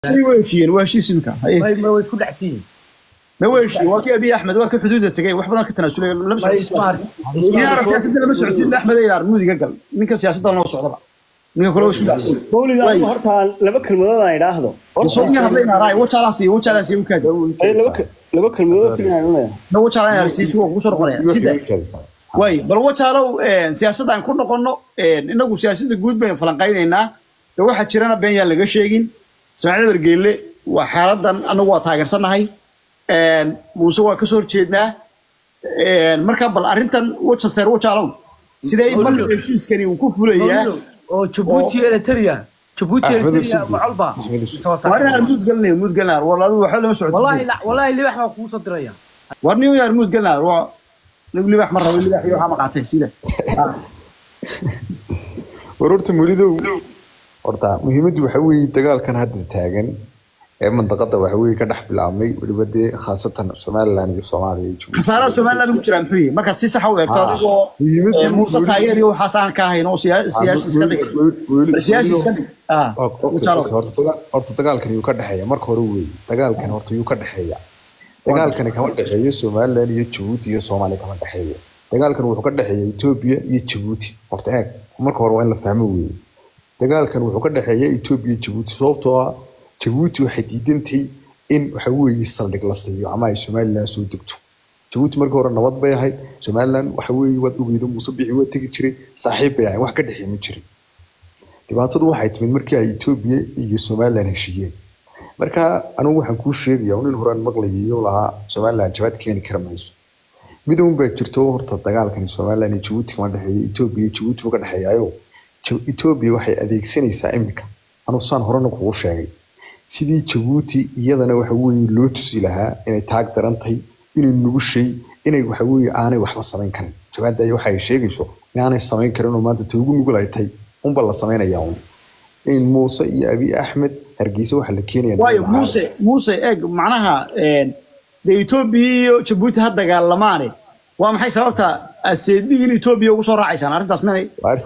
way heshiiyeen waa heshiis imika may may way isku dhacsan yihiin ma way heshiiyeen waa kii abiy axmed waa ka xuduuda tegay wax badan ka tanaasulay lama may socodsiin isma arkin niyaar siyaasadda lama socodsiin axmed aydaar mudiga gal ninka siyaasadda noo socdaba ninka kale waa isku dhacsan mawlid Way. anigu horta laba kelmadood aan idhaahdo soodiga hadlayna raay wajaalaas iyo wajaalaas iyo ukaad Ay, laba ke- laba kelmadood keliya aan leeyahay na wajaalaan arsiis waa kugu soo noqonaya sida way bal wajaalow siyaasadda aan ku noqono inagu siyaasadda guud baynu falanqaynaynaa de waxaa jirana been yaan laga sheegin ismaaciil bergeelle waa xaaladan anagu waa taageersanahay muuse waa kasoo horjeednaa marka bal arrintan wajaseer wajaalow sidee marka heshiiskani uu ku fulayaa oo Djibouti iyo Eritrea Djibouti iyo Axmed Eritrea Sudi. macalba Axmed Sudi. soo waa saaray inaan muud galnay muud galnaa war adigu waxa lama socodsiin wallahi la wallahi libax baa kugu soo diraya war nin yar muud galnaa waa nig libax ma rabo libax iyo waxaa maqaatay sida war horta muridow horta muhiimaddu waxa weeye dagaalkan hadda taagan ee mandaqada waxa weeye ka dhex bilaabmay weliba dee khaasatan somaliland iyo soomaaliya iyo Djibouti. khasaaraha somaliland ku jiraa muxuu yihi markaad si sax u eegto Ah. adigoo Muhiimadda- eh, muuse taageer iyo waxaas aan ka ahayn oo siya- siyaasi iska dhig Weli- siyaasi weli- iska dhig ah Ok, ok, wajaalow ok, horta daga- horta dagaalkan yuu ka dhexeeya marka hore weeye dagaalkan horta yuu ka dhexeeya dagaalkani kama dhexeeyo somaliland iyo jabuuti iyo soomaaliya kama dhexeeyo dagaalkan wuxuu ka dhexeeya etoobiya iyo jabuuti horta eeg marka hore waa in la fahmo weeye dagaalkan wuxuu ka dhexeeya etoobiya iyo jabuuti sababtoo ah jabuuti waxay diidantay in waxa weeye saldhig la siiyo ama ay somaliland soo degto jabuuti markii hore nabad bay ahayd somaliland waxa weeye waad ogeydo muuse bixi waa tegi jiray saaxiib bay ahayd wax ka dhexeey ma jirin dhibaatadu waxay timid markii ay etoobiya iyo somaliland heshiiyeen marka anigu waxaan kuu sheegaya nin horaan maqlayayo lahaa somaliland jawaad keeni kara mayso mid uun baa jirto horta dagaalkani somaliland iyo jabuuti kama dhexeeyo etoobiya iyo jabuuti buu ka dhexeeyaayo Ja- etoobiya waxay adeegsanaysaa iminka anuu saan horena kugu sheegay sidii jabuuti iyadana waxa weeye loo tusi lahaa inay taag daran tahay inay nugushay inay waxa weeye aanay waxba samayn karin jawaadda ay waxay sheegayso inaanay samayn karin oo maanta ta ugu nugul ay tahay unba la samaynayaa un in muuse iyo abiy axmed hargeysa waxaa la keenaya waayo muuse muuse eeg macnaha de etoobiya iyo jabuuti ha dagaalamaane waa maxay sababta aseedigin etoobiya ugu soo raacaysaan arrintaas menay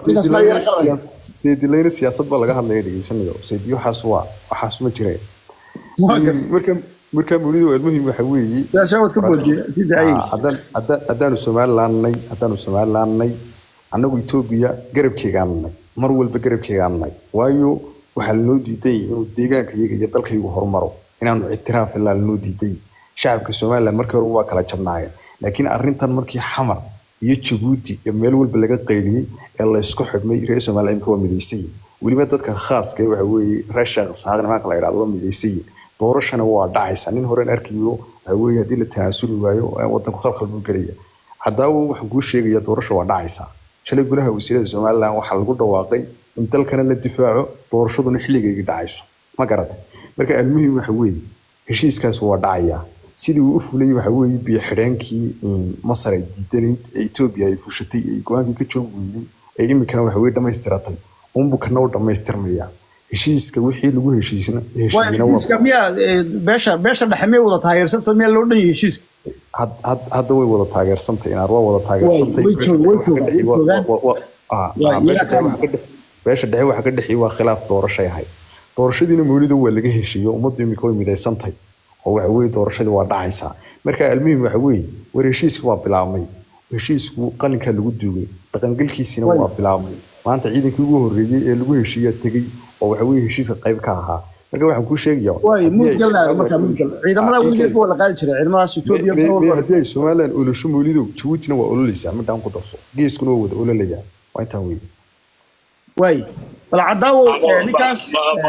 seedilayna siyaasad baa laga hadlaya dhegeysanayo seedi waxaas waa waxaas ma jireen marka marka mulido almuhim waxa weeye shawad ka boodiye si daayay Ah, haddaan- haddaan- haddaanu somalilandnay haddaanu somalilandnay annagu etoobiya garabkeegaanay mar walba garabkeegaanay waayo waxaa lanoo diiday inuu deegaanka iyaga iyo dalkaygu horumaro inaanu ictiraaf ilaa lanoo diiday shacabka somaliland markii hore waa kala jabnaayeen laakiin arrintan markii xamar iyo jabuuti iyo meel walba laga qayliyey ee la isku xidhmay reer somaliland imika waa midaysay weliba dadka khaaska ee waxa weeye reer sheekh saaq nimanka la yidhahdo waa midaysay doorashana waa dhacaysa nin horen arkayo waxa weeye haddii la tanaasuli waayo ee wadanku khalkhal buu gelaya haddaba waxaan kuu sheegaya doorasha waa dhacaysaa shalay golaha wasiirada somaliland waxaa lagu dhawaaqay in dalkana la difaaco doorashaduna xilligayga dhacayso ma garatay marka almuhim waxa weeye heshiiskaas waa dhacayaa sidii uu u fulay waxa weeye biyo xidheenkii masar ay diidanayd ee etoobiya ay fushatay ee go-aankii ka joog weynay ee iminkana waxa weye dhamaystiratay unbu kana u dhamaystirmaya heshiiska wixii lagu heshiisna waayo heshiiyena waa heshiiska miyaa eh, beesha beesha dhexe miyay wada taageersanto miyaa loo dhan yahay heshiiska had- had- hadda way wada taageersantay inaad waa wada taageersantay way joogaan, way joogaan, way joogaan. Ah, Waa, ah, beesha iyaga dhexe waxa ka dhex- beesha dhexe waxa ka dhexeeyay waa khilaaf doorashay ahayd doorashadiina mawlido waa laga heshiiyo ummaddu imika way midaysantay oo waxa weeye doorashadii waa dhacaysaa marka almuhim waxa weeye war heshiiska waa bilaabmay heshiisku qalinkaa lagu duugay dhaqangelkiisina waa bilaabmay maanta ciidankii ugu horreeyey ee lagu heshiiyaa tegey oo waxa weeye heshiiska qayb ka ahaa marka waxaan kuu sheegayaa waayo haddii muud ay galnaayo Somaliland- markaa muud gal ciidamada Ah, weligeed waa la qaadi jiray ciidamadaas etoobiya Me- me- mar me- walba haddii ay somaliland olosho mawlidow jabuutina waa ololeysaa midhaan ku darso geeskuna waa wada ololayaa waa intaa weeye waay bal cadaawo eh, ninkaas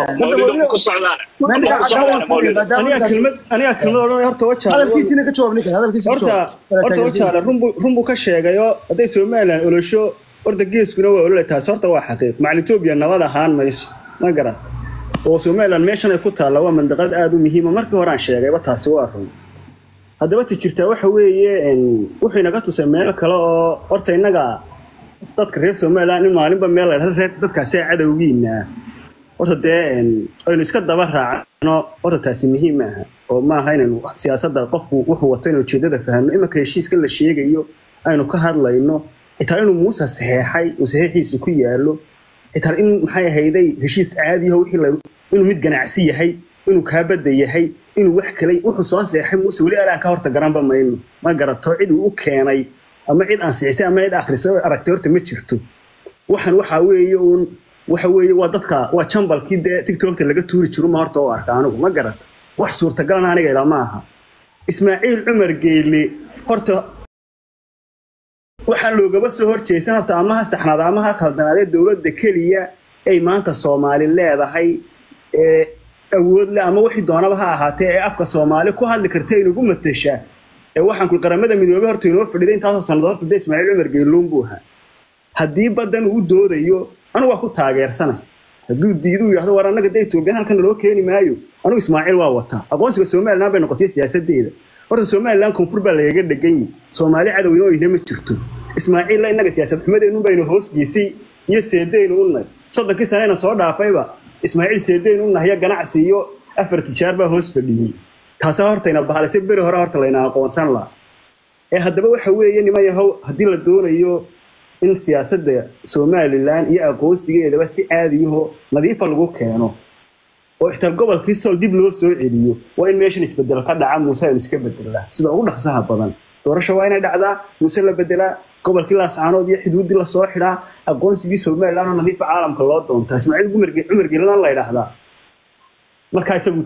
aniga kelmad aniga kelmad odhan horta wajaale hadalkiisina ka jawaab ninkan hadalkiisa ka horta jawaab horta wajaale runbu runbu ka sheegayo hadday somaliland olosho horta geeskuna waa ololay taasi horta waa xaqiiq macal etoobiya nabad ahaan mayso ma garat oo somaliland meeshan ay ku taalla waa mandaqad aada u muhiima markii hore aan sheegayba taasi waa run haddaba ti jirtaa waxa weeye en, wuxuu inaga tusay meel kale oo horta innaga dadka reer somaliland in maalinba meel la dhahdo reer dadkaasi cadowgiina horta dee en, aynu iska daba raacno horta taasi muhiim maaha oo maaha inaynu siyaasadda qofku wuxuu wato inuu ujeedada fahno imanka heshiiskan la sheegayo aynu ka hadlayno xitaa inuu muuse saxeexay uu saxeexiisu ku yaalo xitaa in maxay ahayday heshiis caadi ah wixii la inuu mid ganacsi yahay inuu kaa badda yahay inuu wax kale wuxuu soo seexay muuse weli alaan ka horta garanba mayno ma garato cid uu u keenay ama cid ansixisay ama cid akhrisay oo aragtay horta ma jirto waxan waxaa weeye uun waxa weeye waa dadka waa jambalkii dee tiktokta laga tuuri jiro ma horta oo arka anigu ma garata wax suurtagalana aniga ilaa ma aha ismaaciil cumar geyle horta waxaa loogaba soo horjeesan horta ama ha saxnaada ama ha khaldanaadee dowladda keliya ay maanta soomaali leedahay ee awood leh ama wixii doonaba ha ahaatee ee afka soomaali ku hadli karta inugu matashaa ee waxaan ku qaramada midoobay horta inoo fadhiday intaasoo sanado horta dee ismaaciil cumar geyluun buu ahaa haddii badan uu doodayo anigu waa ku taageersanay hadduu diiduu yidhahdo war annaga dee etoobiyan halkan naloo keeni maayo anigu ismaaciil waa wataa aqoonsiga somaliland bay noqotay siyaasadeeda horta somaliland koonfur baa lagaga dhegan yihi soomaali cadowina oo ihna ma jirto ismaaciilla innaga siyaasad xumadeennu baynu hoos geysay iyo seedeynu u nahay soddonkii saneyna soo dhaafayba ismaaciil seedeynu u nahay ganacsi iyo afar tijaar baa hoos fadhiyey taasaa hortayna bahalisay beri hore horta layna aqoonsan laha ee haddaba waxa weeye niman yahow haddii la doonayo in siyaasadda somalilan iyo aqoonsigeedaba si caadiyaho nadiifa lagu keeno oo ixtaal gobolkii sool dib loo soo celiyo waa in meeshan isbedel ka dhaca muuse aynu iska bedelnaa sida ugu dhaqsaha badan doorasho waa inay dhacdaa muuse la bedelaa gobolkii laascaanood iyo xuduuddii lasoo xidhaa aqoonsigii somalilan oo nadiifa caalamka loo doontaa ismaaciil cumar gelana la yidhaahdaa markaa isagu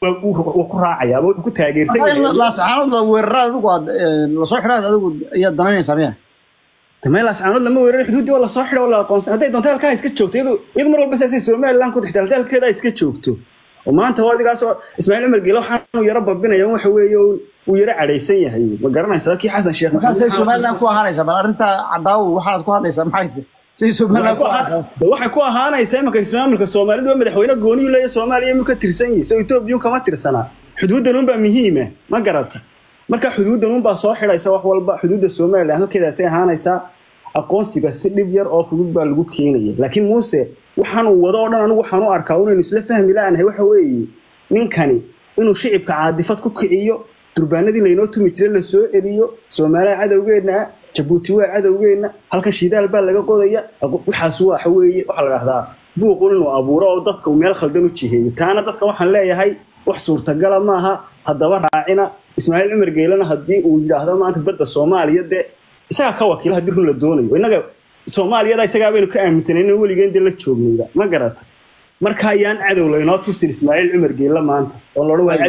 wuu ku raacaya ama wuxuu ku taageersan yahay laascaanood weerarada adigu aad lasoo xidhaad adigu ayaad danaynaysaa miya dameel laascaanood lama weerarin xuduuddii waa lasoo xidha waa la aqoonsan hadday doonto halkaa iska joogto iyadu iyadu mar walba saasay somaliland ku xigtaa dalkeeda iska joogto oo maanta waa adigaas oo ismaaciil cumar geele waxaanu yaro babinaya waxa weeye uu yaro cadhaysan yahay ma garanaysaa kii xasan sheekh markaasay somaliland ku ahaanaysaa bal arrinta cadaawo waxaad ku hadlaysaa maxay tahay say somaliland ku ahaanaysaa de waxay ku ahaanaysaa imanka ismaamulka soomaalidu waa madaxweyne gooniyu leeya soomaaliya imuu ka tirsan yahay soo etoobiya kama tirsanaa xuduuddan unbaa muhiima ma garata marka xuduuddan unbaa soo xidhaysa wax walba xuduudda somaliland halkeedaasay ahaanaysaa aqoonsiga si dhib yar oo fudud baa lagu keenaya laakiin muuse waxaanuu wado oo dhan anigu waxaan u arkaa inaynu isla fahmi la'anahay waxa weeye ninkani inuu shicibka caadifad ku kiciyo durbaanadii laynoo tumi jiray la soo celiyo soomaaliya cadowgeenna ah jabuuti waa cadowgeenna halkan shidaal baa laga qodaya waxaas waxa weeye waxaa la dhahdaa buuqun inuu abuuro oo dadka uu meel khaldan u jiheeyo taana dadka waxaan leeyahay wax suurtagala maaha haddaba raacina ismaaciil cumar geelana haddii uu yidhaahdo maanta badda soomaaliya dee isagaa ka wakiila haddii run la doonayo innaga soomaaliyada isagaa baynu ka aaminsanayn in weligeen dee la joognayba ma garata marka ayaan cadow laynoo tusin ismaaciil cumar geelle maanta oo loodhan waa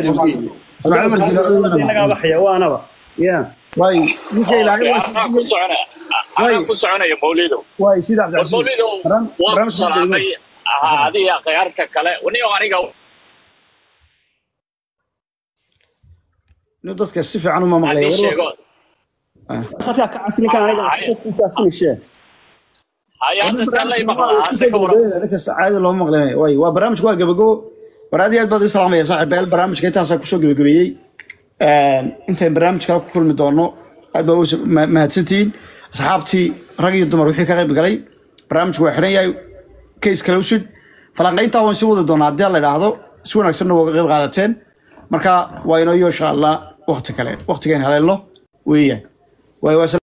cadowgeennagaaba xayawaanaba ya waay ninka ilaahay waa anaa ku soconaya anaa ku soconaya mawlidow waay sida cabdicasiis mawlidow waan ku salaamay adiga khiyaarta kale niyo aniga nin dadka si fiican uma maqlay hadii sheego halkaa ka cas ninkan aniga finishee haya hadda saan lay maqlaa hadda ka waran ninkas caadi looma maqlay waay waa barnaamijku waa gabagabo war aad iyo aad baad ii salaamaya saaxiibayaal barnaamijka intaasaa kusoo gabagabeeyey intayn barnaamij kale ku kulmi doono aad baa u mahadsantihiin asxaabtii rag iyo dumar wixii ka qayb galay barnaamijku waa xidhan yahay kays kale usud falanqayntaa waan sii wadi doonaa haddii la idhaahdo si wanaagsanna waa ka qayb qaadateen marka waa inoo yo insha allah wakti kale waktigayn haleelno weeyaan waay waa